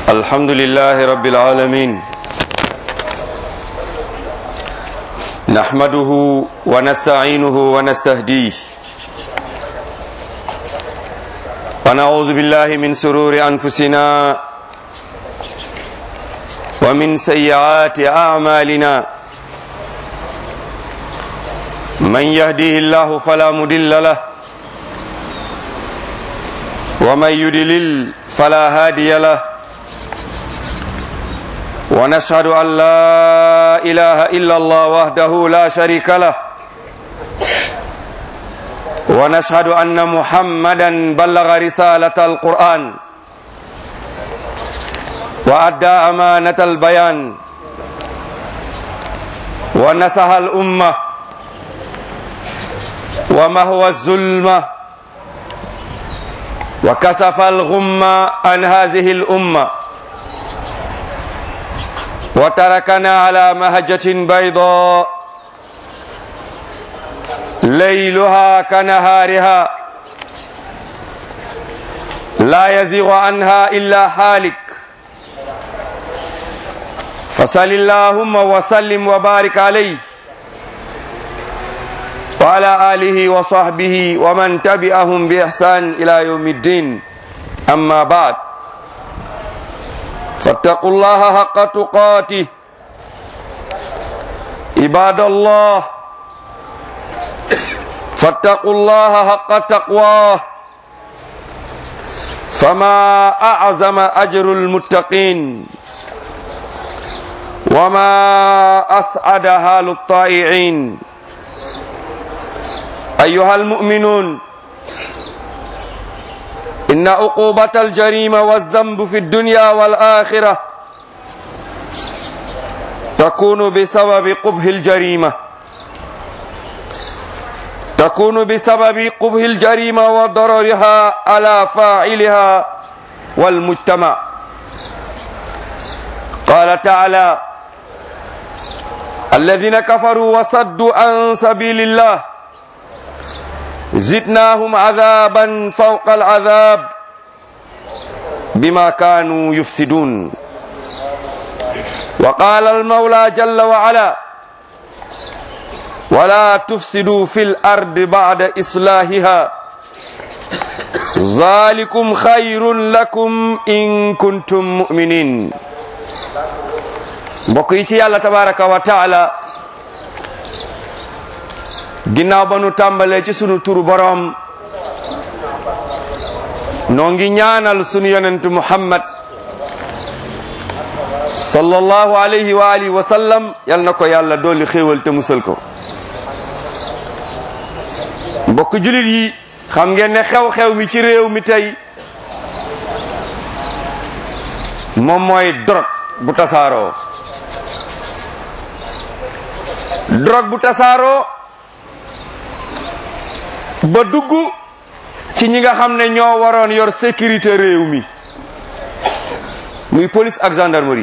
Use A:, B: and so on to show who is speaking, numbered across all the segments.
A: الحمد لله رب العالمين نحمده ونستعينه ونستهديه ونعوذ بالله من سرور أنفسنا ومن سيئات أعمالنا من يهديه الله فلا مضل له ومن يدلل فلا هادي له ونشهد أن لا إله إلا الله وحده لا شريك له ونشهد أن محمدا بلغ رسالة القرآن وأدى أمانة البيان ونصح الأمة ومهوى الظلمة وكسف الغمة عن هذه الأمة وتركنا على مهجة بيضاء ليلها كنهارها لا يزيغ عنها إلا حالك فصل اللهم وسلم وبارك عليه وعلى آله وصحبه ومن تبعهم بإحسان إلى يوم الدين أما بعد فاتقوا الله حق تقاته عباد الله فاتقوا الله حق تقواه فما أعظم أجر المتقين وما أسعد حال الطائعين أيها المؤمنون إن عقوبة الجريمة والذنب في الدنيا والآخرة تكون بسبب قبح الجريمة تكون بسبب قبح الجريمة وضررها على فاعلها والمجتمع قال تعالى الذين كفروا وصدوا عن سبيل الله زدناهم عذابا فوق العذاب بما كانوا يفسدون وقال المولى جل وعلا ولا تفسدوا في الأرض بعد إصلاحها ذلكم خير لكم إن كنتم مؤمنين بقيتي الله تبارك وتعالى ginnaaw ba nu tàmbalee ci sunu turu boroom noo ngi ñaanal sunu yonent muhammad sallallahu alayhi wa alihi wa sallam yal na ko yàlla dolli xéewal te musal ko mbokk julit yi xam ngeen ne xew-xew mi ci réew mi tey moom mooy drogue bu tasaaroo drogue bu tasaaroo ba dugg ci ñi nga xam ne ñoo waroon yor sécurité réew mi muy police ak gendarmerie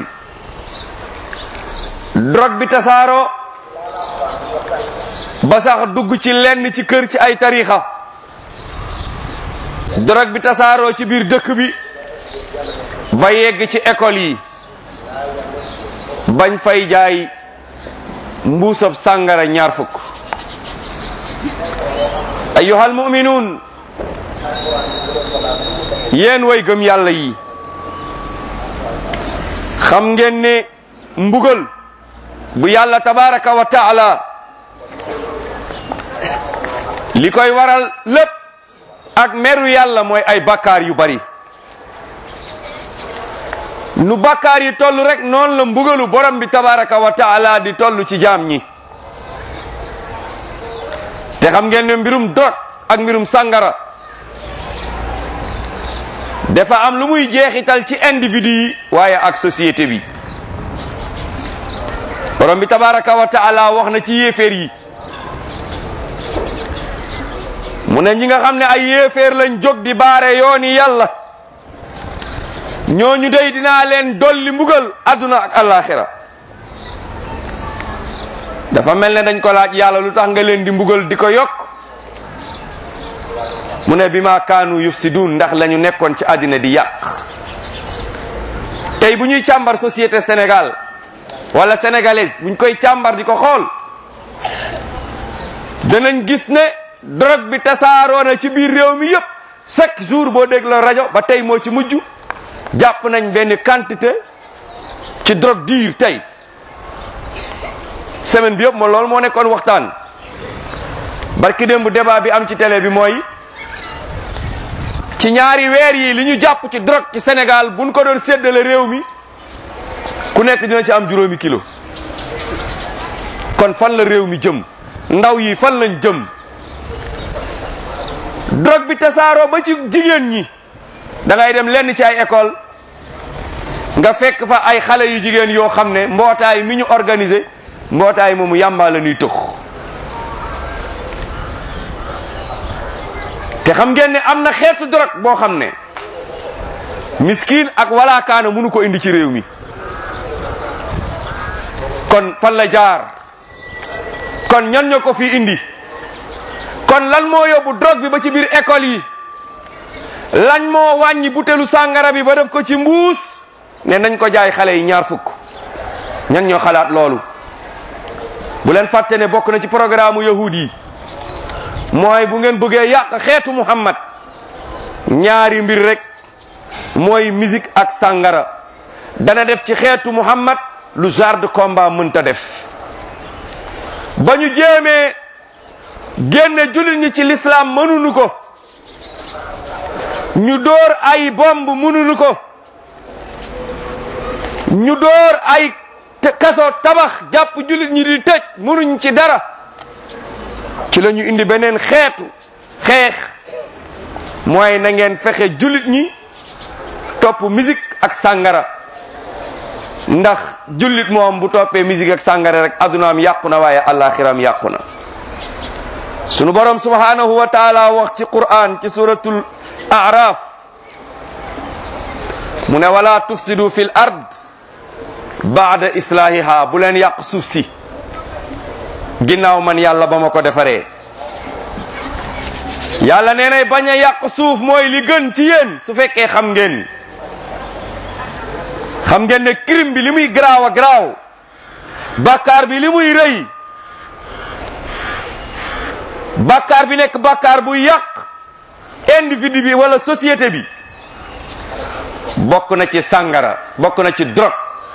A: drogue bi tasaaroo ba sax dugg ci lenn ci kër ci ay tarixa drogue bi tasaaroo ci biir dëkk bi ba yegg ci école yi bañ fay jaay mbuusab sàngara ñaar fukk ayyuhal mu'minun yéen way gëm yàlla yi xam ngeen ne mbugal bu yàlla tabaraka wa taala li koy waral lépp ak meru yàlla mooy ay bakkaar yu bari nu bakkaar yi toll rek noonu la mbugalu borom bi tabaraka wa taala di toll ci jaam ñi te xam ngeen ne mbirum drogue ak mbirum sàngara dafa am lu muy jeexital ci individu yi waaye ak société bi borom bi tabaraka wa taala wax na ci yéeféer yi mu ne ñi nga xam ne ay yéeféer lañ jóg di baare yooni yàlla ñooñu dey dinaa leen dolli mbugal adduna ak alaxira dafa mel ne dañ ko laaj yàlla lu tax nga leen di mbugal di ko yokk mu ne bi ma kaanu yufsidun ndax lañu nekkoon ci àddina di yàq tey bu ñuy càmbar société Sénégal wala sénégalaise buñ koy càmbar di ko xool danañ gis ne drogue bi tasaaroo na ci biir réew mi yépp chaque jour boo dégg la rajo ba tey moo ci mujj jàpp nañ benn quantité ci drogue diir tey semaine bi yëpp moo loolu moo nekkoon waxtaan barki démb débat bi am ci télé bi mooy ci ñaari weer yi li ñu jàpp ci drogue ci Sénégal buñ ko doon séddale réew mi ku nekk dina ci am juróomi kilo kon fan la réew mi jëm ndaw yi fan lañ jëm drogue bi tasaaroo ba ci jigéen ñi da ngay dem lenn ci ay école nga fekk fa ay xale yu jigéen yoo xam ne mbootaay mi ñu organisé mbootaay moomu yàmbaa la ñuy tux te xam ngeen ne am na xeetu drogue boo xam ne miskin ak walaakaana mënu ko indi ci réew mi kon fan la jaar kon ñan ñoo ko fi indi kon lan moo yóbbu drogue bi ba ci biir école yi lan moo wàññi butelu sàngara bi ba def ko ci mbuus ne nañ ko jaay xale yi ñaar fukk ñan ñoo xalaat loolu bu leen fàtte ne bokk na ci programme yahud yi mooy bu ngeen bëggee yàq xeetu muhammad ñaari mbir rek mooy musique ak sàngara dana def ci xeetu muhammad lu genre de combat mënta def ba ñu jéemee génne jullit ñi ci l'islam mënuñu ko ñu door ay bomb mënuñu ko ñu door ay kaso tabax jàpp jullit ñi di tëj mënuñ ci dara ci la ñu indi beneen xeetu xeex mooy na ngeen fexe jullit ñi topp musique ak sàngara ndax jullit moom bu toppee musique ak sàngara rek adunaam yàqu na waaye alaxiram yàqu na sunu borom subhanahu wa taala wax ci quran ci suratul araf mu ne wala tufsidu fil ard baada islahiha bu leen yàq suuf si ginnaaw man yàlla ba ma ko defaree yàlla nee nay bañ a yàq suuf mooy li gën ci yéen su fekkee xam ngeen xam ngeen ne crime bi li muy garaaw a garaaw bàkkaar bi li muy rëy bàkkaar bi nekk bàkkaar bu yàq individu bi wala société bi bokk na ci sàngara bokk na ci drogue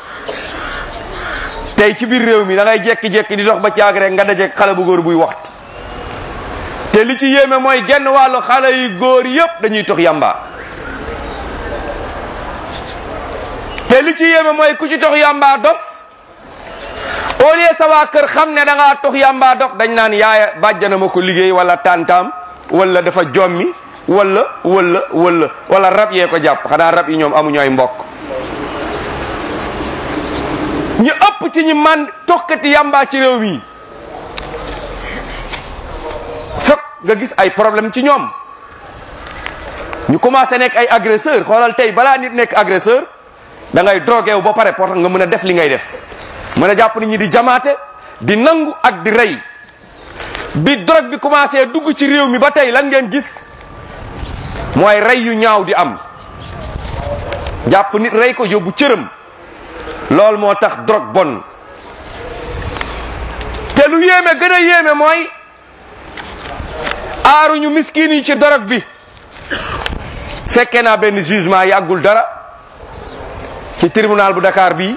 A: tey ci biir réew mi da ngay jekki-jekki di dox ba caag rek nga dajeek xale bu góor buy waxtu te li ci yéeme mooy genn wàllu xale yu góor yépp dañuy tox yamba te li ci yéeme mooy ku ci tox yamba dof au lieu sa waa kër xam ne da ngaa tox yamba dof dañ naan yaaya bàjjana ma ko liggéey wala tantaam wala dafa jommi wala wala wala wala rab yee ko jàpp xanaa rab yi ñoom amuñu ay mbokk ñu ëpp ci ñi man tokkati yamba ci réew mi fokk nga gis ay problème ci ñoom ñu commencé nekk ay agresseur xoolal tey balaa nit nekk agresseur da ngay drogué wu ba pare pour nga mën a def li ngay def mën a jàpp nit ñi di jamaate di nangu ak di rey bi drogue bi commencé dugg ci réew mi ba tey lan ngeen gis mooy rey yu ñaaw di am jàpp nit rey ko yóbbu cëram loolu moo tax drogue bon te lu yéeme gën a yéeme mooy aaruñu miskin yi ci drogue bi fekkee naa benn jugement yàggul dara ci tribunal bu Dakar bi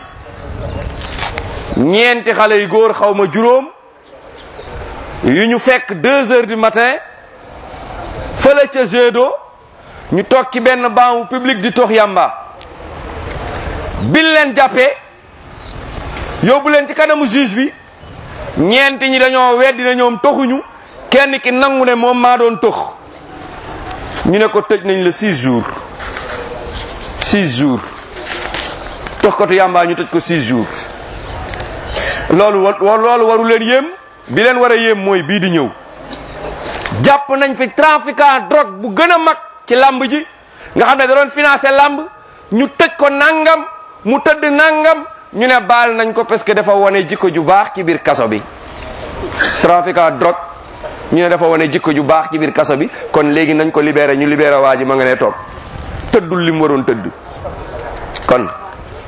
A: ñeenti xale yu góor xaw ma juróom yu ñu fekk deux heures du matin fële ca Gédo ñu toog ci benn banc public di tox yamba bil leen jàppee yóbbu leen ci kanamu juge bi ñeenti ñi dañoo weddi na ñoom toxuñu kenn ki nangu ne moom maa doon tox ñu ne ko tëj nañ la six jours six jours tox kotu yamba ñu tëj ko six jours loolu wa loolu waru leen yéem bi leen war a yéem mooy bii di ñëw jàpp nañ fi trafiquant drogue bu gën a mag ci lamb ji nga xam ne da doon financé lamb ñu tëj ko nangam mu tëdd nangam ñu ne baal nañ ko parce que dafa wane jikko ju baax ci biir kaso bi trafiquant drogue ñu ne dafa wane jikko ju baax ci biir kaso bi kon léegi nañ ko libéré ñu libéré waa ji ma nga ne toog tëddul li mu waroon tëdd kon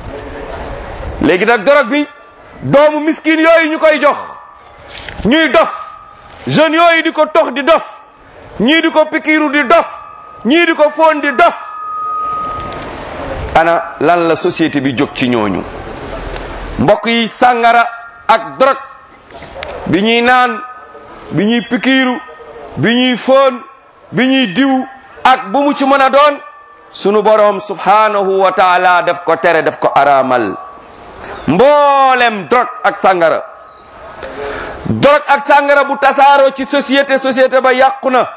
A: léegi nag dorog bi doomu miskin yooyu ñu koy jox ñuy dof jeunes yooyu di ko tox di dof ñii di ko pikiiru di dof ñii di ko foon di dof ana lan la société bi jóg ci ñooñu mbokk yi sàngara ak dorog bi ñuy naan bi ñuy pikiiru bi ñuy foon bi ñuy diw ak bu mu ci mën a doon sunu boroom subhanahu wa taala daf ko tere daf ko araamal mboolem dorog ak sàngara dorog ak sàngara bu tasaaroo ci société société ba yàqu na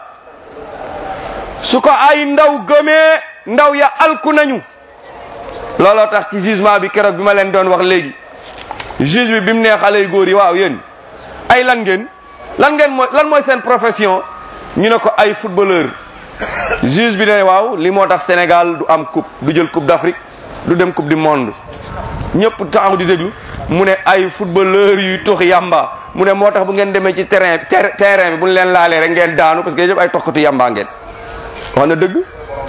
A: su ko ay ndaw gëmee ndaw ya alku nañu looloo tax ci jugement bi keroog bi ma leen doon wax léegi juge bi bi mu nee xale yu góor yi waaw yéen ay lan ngeen lan ngeen mooy lan mooy seen profession ñu ne ko ay footballeur juge bi ne waaw li moo tax Sénégal du am coupe du jël coupe d'Afrique du dem coupe du monde ñëpp taxaw di déglu mu ne ay footballeur yuy tox yamba mu ne moo tax bu ngeen demee ci terrain terrain bi bu ñu leen laalee rek ngeen daanu parce que yëpp ay toxkatu yamba ngeen wax na dëgg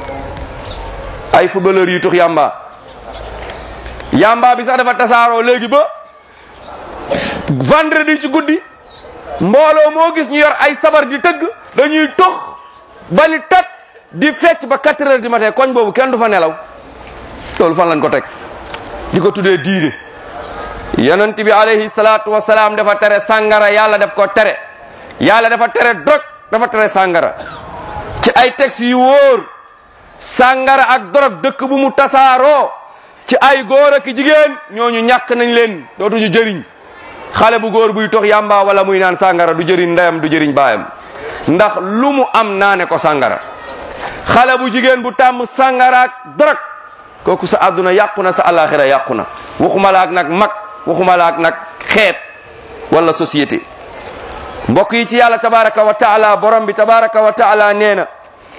A: ay footballeur yuy tox yamba yamba bi sax dafa tasaaroo léegi ba vendredi ci guddi mbooloo moo gis ñu yor ay sabar di tëgg dañuy tox ba ni tat di fecc ba quatre heures du matin koñ boobu kenn du fa nelaw loolu fan lañ ko teg di ko tuddee diine yonent bi alayhi salaatu wasalaam dafa tere sàngara yàlla daf ko tere yàlla dafa tere drog dafa tere sàngara ci ay textes yu wóor sàngara ak drog dëkk bu mu tasaaroo ci ay góor ak jigéen ñooñu ñàkk nañ leen dootuñu jëriñ xale bu góor buy tox yàmba wala muy naan sàngara du jëriñ ndeyam du jëriñ baayam ndax lu mu am naane ko sàngara xale bu jigéen bu tàmm sàngara ak drog kooku sa àdduna yàqu na sa alaxira yàqu na waxuma la ak nag mag waxuma la ak nag xeet wala société mbokk yi ci yàlla tabaraka wa taala borom bi tabaraka wa taala nee na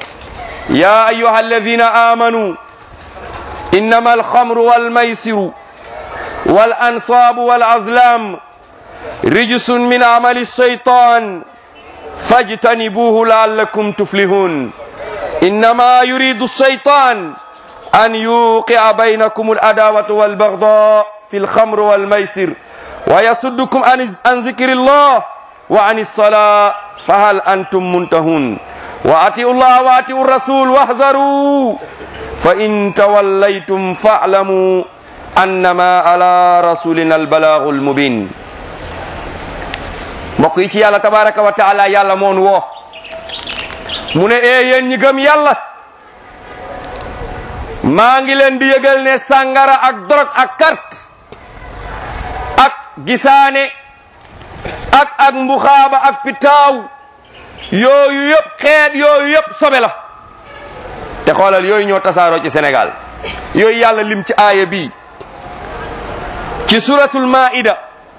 A: ya ayuha alladina amanu innama alxamru walmaysiru wal ansaabu wal azlam rijsun min amali shaytan fajtanibuhu laallakum tuflihun innama yuridu shaytan an yuqi'a baynakum al-adawata wal-baghdha fi al-khamr wal-maysir wa yasuddukum an dhikri llah wa an as-salah fahal antum muntahun wa ati'u llaha wa ati'u ar-rasul wahzaru fa in tawallaytum fa'lamu annama ala rasulina al-balaghu al-mubin mbokk yi ci yàlla tabaraka wa taala yàlla moon woo mu ne ee yéen ñi gëm yàlla maa ngi leen di yëgal ne sàngara ak dorog ak carte ak gisaane ak ak mbuxaaba ak pitaaw yooyu yëpp xeet yooyu yëpp sobe la te xoolal yooyu ñoo tasaaroo ci Sénégal yooyu yàlla lim ci aaya bi ci suratul maida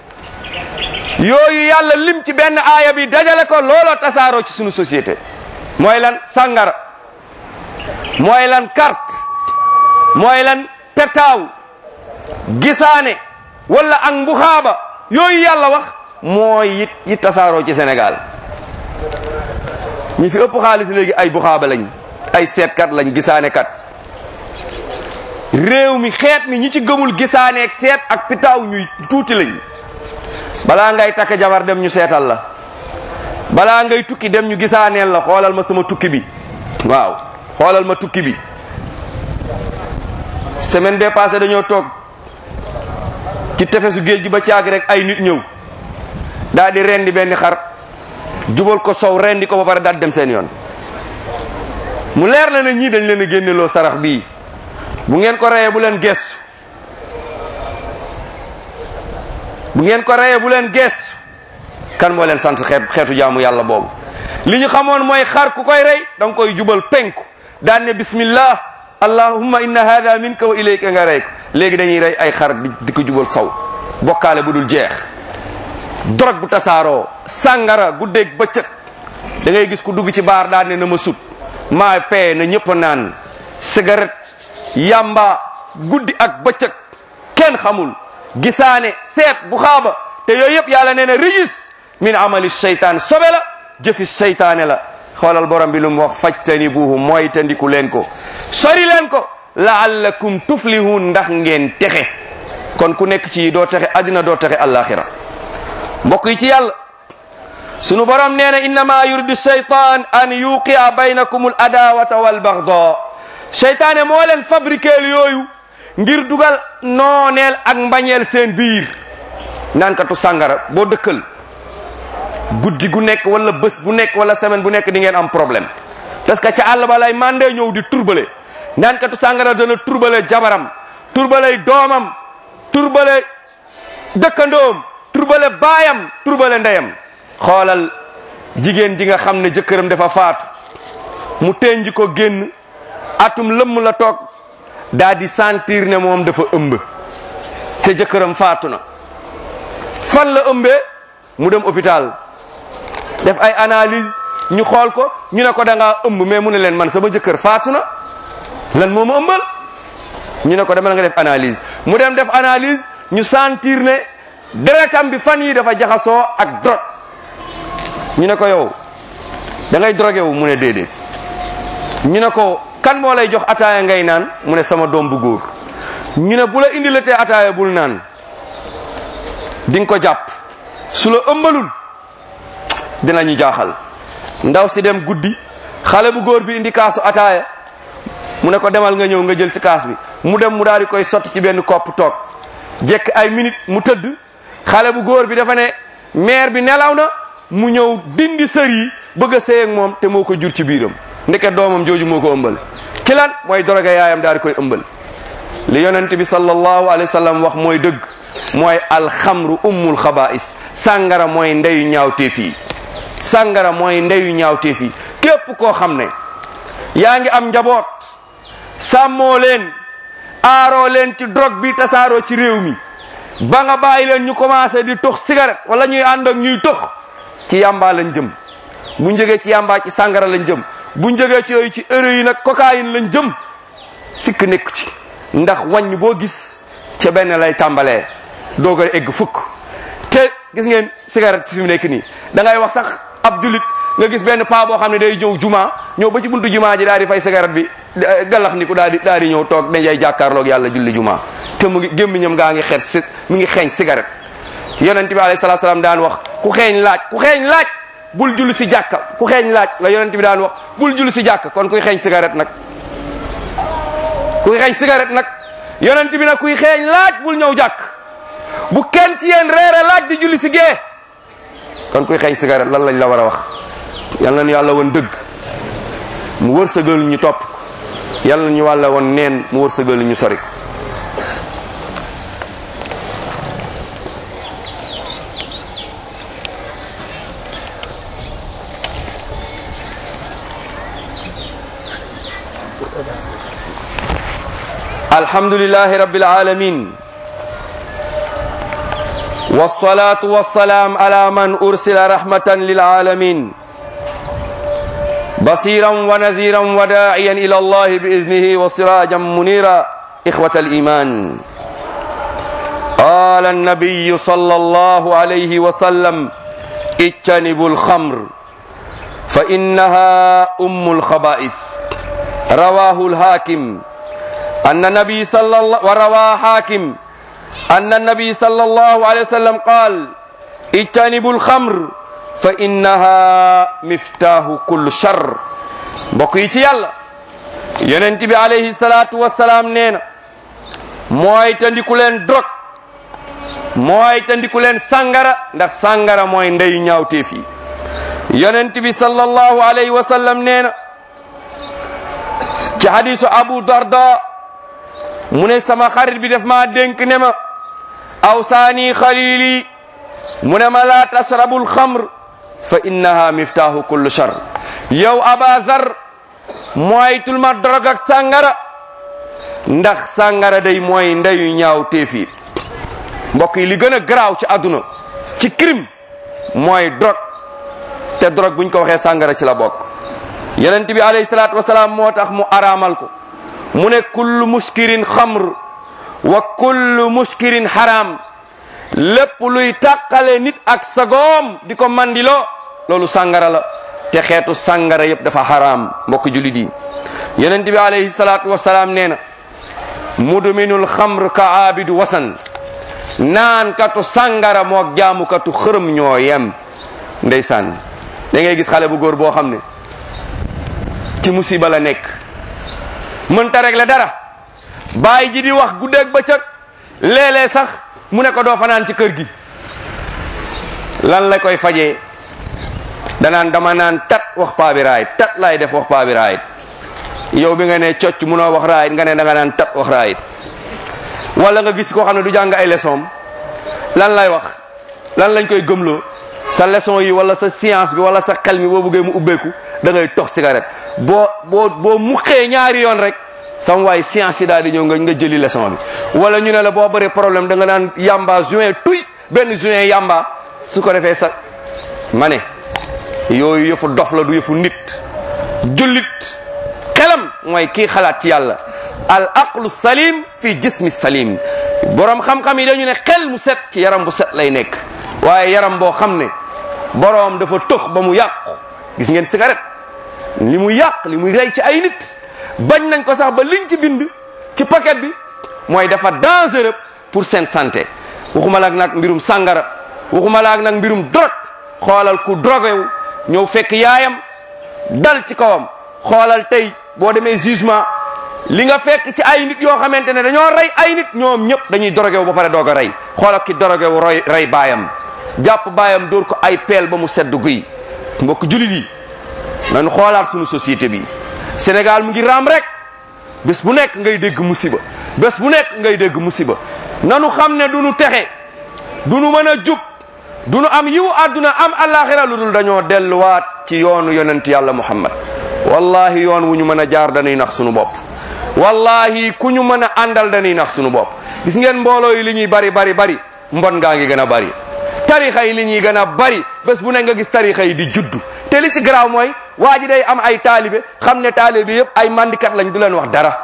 A: yooyu yàlla lim ci benn aaya bi dajale ko looloo tasaaroo ci sunu société mooy lan sàngara mooy lan carte mooy lan petaaw gisaane wala ak mbuxaaba yooyu yàlla wax mooy it yi tasaaroo ci Sénégal ñi fi ëpp xaalis léegi ay buxaaba lañ ay seetkat lañ gisaane kat réew mi xeet mi ñi ci gëmul gisaane ak seet ak pitaaw ñuy tuuti lañ balaa ngay takk jabar dem ñu seetal la balaa ngay tukki dem ñu gisaaneel la xoolal ma sama tukki bi waaw xoolal ma tukki bi semaine bee passé dañoo toog ci tefesu géej gi ba caag rek ay nit ñëw daal di rendi benn xar jubal ko sow rendi ko ba pare daal dem seen yoon mu leer na ne ñii dañ leen a génneloo sarax bii bu ngeen ko reyee bu leen gestu bu ngeen ko reyee bu leen gestu kan moo leen sant xeet xeetu jaamu yàlla boobu li ñu xamoon mooy xar ku koy rey da nga koy jubal penku daan ne bismillah allahumma inna hada minka wa ilayka nga rey ko léegi dañuy rey ay xar di ko jubal saw bokkaale bu dul jeex dorog bu tasaaroo sàngara guddeeg bëccëg da ngay gis ku dugg ci baar daan ne na ma sut maa pee na ñëpp naan cigarette yamba guddi ak bëccëg kenn xamul gisaane seet bu xaaba te yooyu yëpp yàlla nee na rijis min amali seytaan sobe la jëfi seytaane la xoolal borom bi lu mu wax fajtanibuhu mooy tandiku leen ko sori leen ko laallakum tuflihun ndax ngeen texe kon ku nekk ci doo texe àddina doo texe àllaaxira mbokk yi ci yàlla sunu borom nee na innama yuridu shaytan an yuqia baynakum al adawata wal bagda seytaane moo leen fabriqueel yooyu ngir dugal nooneel ak mbañeel seen biir naankatu sàngara boo dëkkal guddi gu nekk wala bés bu nekk wala semaine bu nekk di ngeen am problème parce que ca àll ba lay mandee ñëw di turbale naankatu sàngara dana turbale jabaram turbale doomam turbale dëkkandoom turbale baayam turbale ndeyam xoolal jigéen ji nga xam ne jëkkëram dafa faatu mu tenji ko génn atum lëmm la toog daa di sentir ne moom dafa ëmb te jëkkëram faatu na fan la ëmbee mu dem hôpital def ay analyse ñu xool ko ñu ne ko da ngaa ëmb mais mu ne leen man sama jëkkër faatu na lan moo ma ëmbal ñu ne ko dama nga def analyse mu dem def analyse ñu sentir ne deretam bi fan yi dafa jaxasoo ak drogue ñu ne ko yow da ngay drogué wu mu ne déedéet ñu ne ko kan moo lay jox ataaya ngay naan mu ne sama doom bu góor ñu ne bu la indilatee ataaya bul naan di nga ko jàpp su la ëmbalul dinañu jaaxal ndaw si dem guddi xale bu góor bi indi kaasu ataaya mu ne ko demal nga ñëw nga jël si kaas bi mu dem mu daal di koy sotti ci benn kopp toog jekk ay minute mu tëdd xale bu góor bi dafa ne mère bi nelaw na mu ñëw dindi sër yi bëgg a sëy ak moom te moo ko jur ci biiram ndeke doomam jooju moo ko ëmbal ci lan mooy doroge yaayam daal di koy ëmbal li yonent bi sallallahu alayhi wa sallam wax mooy dëgg mooy alxamru ummul xabaa'is sàngara mooy ndeyu ñaawteef yi sàngara mooy ndeyu ñaawteef yi képp koo xam ne yaa ngi am njaboot sàmmoo leen aaroo leen ci drogue bi tasaaroo ci réew mi ba nga bàyyi leen ñu commencé di tux cigarette wala ñuy ànd ak ñuy tux ci yàmbaa lañ jëm bu njëgee ci yàmbaa ci sàngara lañ jëm bu njëgee ci yooyu ci héroïne ak cocaïne lañ jëm sikk nekk ci ndax wàññ boo gis ca benn lay tàmbalee doog a egg fukk te gis ngeen cigarette fi mu nekk nii da ngay wax sax ab julit nga gis benn paa boo xam ne day ñëw juma ñëw ba ci buntu juma ji daal di fay cigarette bi galax ni ku daal di daal di ñëw toog dañay jàkkaarloog yàlla julli juma te mu ngi gémmiñam gaa ngi xeet si mu ngi xeeñ cigarette yonent bi alayhi salaatu salaam daan wax ku xeeñ laaj ku xeeñ laaj bul julli si jàkka ku xeeñ laaj la yonent bi daan wax bul julli si jàkka kon kuy xeeñ cigarette nag kuy xeeñ cigarette nag yonent bi nag kuy xeeñ laaj bul ñëw jàkk bu kenn ci yéen reere laaj di julli si gee kon kuy xeeñ cigarette lan lañ la war a wax yal nañu yàlla woon dëgg mu wërsëgal ñu topp yal nañu wàlla woon neen mu wërsëgal ñu sori alhamdulillahi rabbil alamin والصلاة والسلام على من أرسل رحمة للعالمين بصيرا ونذيرا وداعيا إلى الله بإذنه وسراجا منيرا إخوة الإيمان قال النبي صلى الله عليه وسلم اجتنبوا الخمر فإنها أم الخبائث رواه الحاكم أن النبي صلى الله وروى حاكم أن النبي صلى الله عليه وسلم قال اجتنبوا الخمر فإنها مفتاح كل شر mbokk yi ci yàlla yonent bi alayhi salaatu wasalaam nee na mooy tandiku leen drog mooy tandiku leen sàngara ndax sàngara mooy ndeyu ñaawteef yi yonent bi sallallahu alayhi wa sallam nee na ci hadisu abu darda mu ne sama xarit bi def maa dénk ne ma awsaani xalili mu ne ma laa tasrabu alxamr fa innaha miftaahu kullu shar yow aba zar moytul ma drog ak sàngara ndax sàngara day mooy ndeyu ñaaw téefi mbokk yi li gën a garaaw ci àdduna ci crime mooy drog te drog buñ ko waxee sàngara ci la bokk yonent bi alayhi salaatu wasalaam moo tax mu araamal ko mu ne kullu muskirin xamr wa kullu muskirin haram lépp luy tàqale nit ak sagoom di ko mandiloo loolu sàngara la te xeetu sàngara yëpp dafa haram mbokk julit yi yonent bi alayhi salaatu wasalaam nee na mudminul xamr ka aabidu wasan naan katu sàngara moog jaamukatu xërëm ñoo yem ndeysaan da ngay gis xale bu góor boo xam ne ci musiba la nekk mënta régler dara bàyyi ji di wax guddeeg bëccëg léeg-léeg sax mu ne ko doo fanaan ci kër gi lan la koy fajee danaan dama naan tat wax paa bi raayit tat laay def wax paa bi raayit yow bi nga ne cocc munoo wax raayit nga ne da nga naan tat wax raayit wala nga gis koo xam ne du jàng ay leçon lan lay wax lan lañ koy gëmloo sa leçon yi wala sa science bi wala sa xel mi boo bëggee mu ubbeeku da ngay tox cigarette boo boo boo muxee ñaari yoon rek sam waay science yi daal di ñëw nga nga jëli leçon bi wala ñu ne la boo bëree problème da nga naan yamba juin tuy benn juin yamba su ko defee sa ma ne yooyu yëfu dof la du yëfu nit jullit xelam mooy kii xalaat ci yàlla al aqlu salim fi jismi salim borom xam-xam yi dañu ne xel mu set ci yaram bu set lay nekk waaye yaram boo xam ne borom dafa tëx ba mu yàqu gis ngeen cigarette li mu yàq li muy rey ci ay nit bañ nañ ko sax ba liñ ci bind ci paquet bi mooy dafa dangereux pour seen santé waxuma la ak nag mbirum sàngara waxuma la ak nag mbirum drogue xoolal ku drogué wu ñëw fekk yaayam dal ci kawam xoolal tey boo demee jugement li nga fekk ci ay nit yoo xamante ne dañoo rey ay nit ñoom ñëpp dañuy drogué wu ba pare doog a rey xoolal ki drogué wu roy rey baayam jàpp baayam dóor ko ay peel ba mu sedd guy mbokk julit yi nañu xoolaat sunu société bi Sénégal mu ngi raam rek bés bu nekk ngay dégg musiba bés bu nekk ngay dégg musiba nanu xam ne du nu texe du nu mën a jub du nu am yiwu àdduna am alaxira lu dul dañoo delluwaat ci yoonu yonent yàlla muhammad wallahi yoon wu ñu mën a jaar dañuy nax sunu bopp wallahi ku ñu mën a àndal dañuy nax sunu bopp gis ngeen mbooloo yi li ñuy bari bari bari mbon ngaa ngi gën a bari tarixa yi li ñuy gën a bari bés bu nekk nga gis tarixa yi di juddu te li ci garaaw mooy waa ji day am ay taalibe xam ne taalibe yëpp ay mandikat lañ du leen wax dara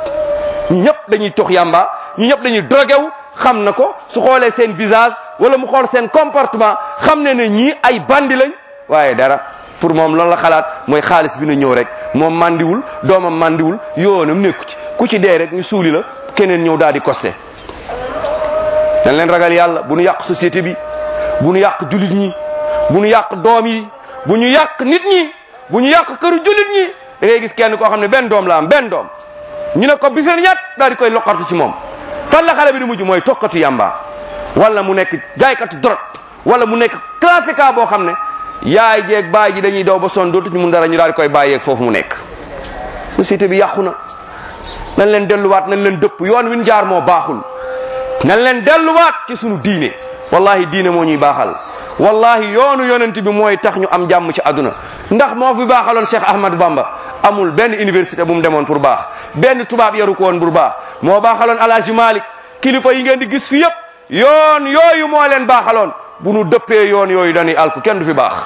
A: ñi ñëpp dañuy tox yamba ñi ñëpp dañuy drogué wu xam na ko su xoolee seen visage wala mu xool seen comportement xam ne ne ñii ay bandi lañ waaye dara pour moom loolu la xalaat mooy xaalis bi na ñëw rek moom mandiwul doomam mandiwul yoonam nekku ci ku ci dee rek ñu suuli la keneen ñëw daal di costé dañ leen ragal yàlla bu ñu yàq société bi bu ñu yàq jullit ñi bu ñu yàq doom yi bu ñu yàq nit ñi bu ñu yàq këru jullit ñi da ngay gis kenn koo xam ne benn doom la am benn doom ñu ne ko bi seen ñett daal di koy loqartu ci moom fan la xale bi di mujj mooy tokkatu yamba wala mu nekk jaaykatu drogue wala mu nekk trafiquant boo xam ne yaay jeeg baay ji dañuy daw ba son dootuñu mun dara ñu daal di koy bàyyeeg foofu mu nekk société bi yàqu na nañ leen delluwaat nañ leen dëpp yoon wi ñu jaar moo baaxul nañ leen delluwaat ci sunu diine wallahi diine moo ñuy baaxal wallahi yoonu yonent bi mooy tax ñu am jàmm ci àdduna ndax moo fi baaxaloon Cheikh Ahmad Bamba amul benn université bu mu demoon pour baax benn tubaab yaru ko woon pour baax moo baaxaloon Alaaji Malik kilifa yi ngeen di gis fi yëpp yoon yooyu moo leen baaxaloon bu nu dëppee yoon yooyu dañuy alku kenn du fi baax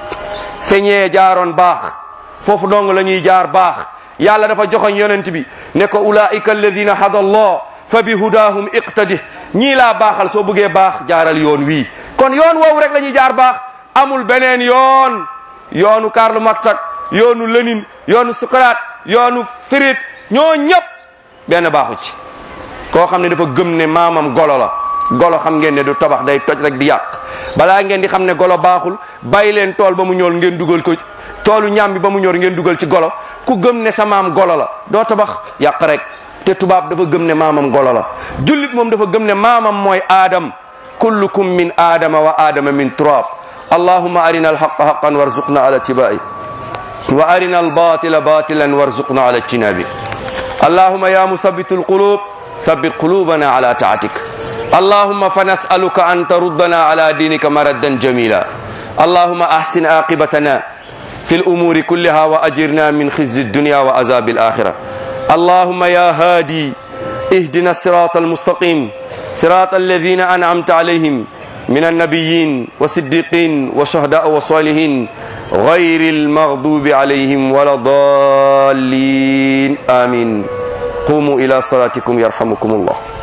A: feñee jaaroon baax foofu dong la ñuy jaar baax yàlla dafa joxoñ yonent bi ne ko ulaika alladina hada allah fa bi hudahum iqtadi ñii laa baaxal soo bëggee baax jaaral yoon wii kon yoon woowu rek la ñuy jaar baax amul beneen yoon yoonu Karl Marx ak yoonu Lénine yoonu Socrate yoonu Fried ñoo ñëpp benn baaxu ci koo xam ne dafa gëm ne maamam golo la golo xam ngeen ne du tabax day toj rek di yàq balaa ngeen di xam ne golo baaxul bàyyi leen tool ba mu ñor ngeen dugal ko toolu ñaam bi ba mu ñor ngeen dugal ci golo ku gëm ne sa maam golo la doo tabax yàq rek te tubaab dafa gëm ne maamam golo la jullit moom dafa gëm ne maamam mooy aadam kullukum min aadama wa aadama min turab allahuma arina alhaqa haqan warzuqna ala tibai wa arina albatila batilan warzuqna ala ijtinabi allahuma ya musabbitu alqulub ثبت قلوبنا على طاعتك اللهم فنسألك أن تردنا على دينك مردا جميلا اللهم أحسن عاقبتنا في الأمور كلها وأجرنا من خزي الدنيا وعذاب الآخرة اللهم يا هادي اهدنا الصراط المستقيم صراط الذين أنعمت عليهم من النبيين والصديقين والشهداء والصالحين غير المغضوب عليهم ولا الضالين آمين قوموا إلى صلاتكم يرحمكم الله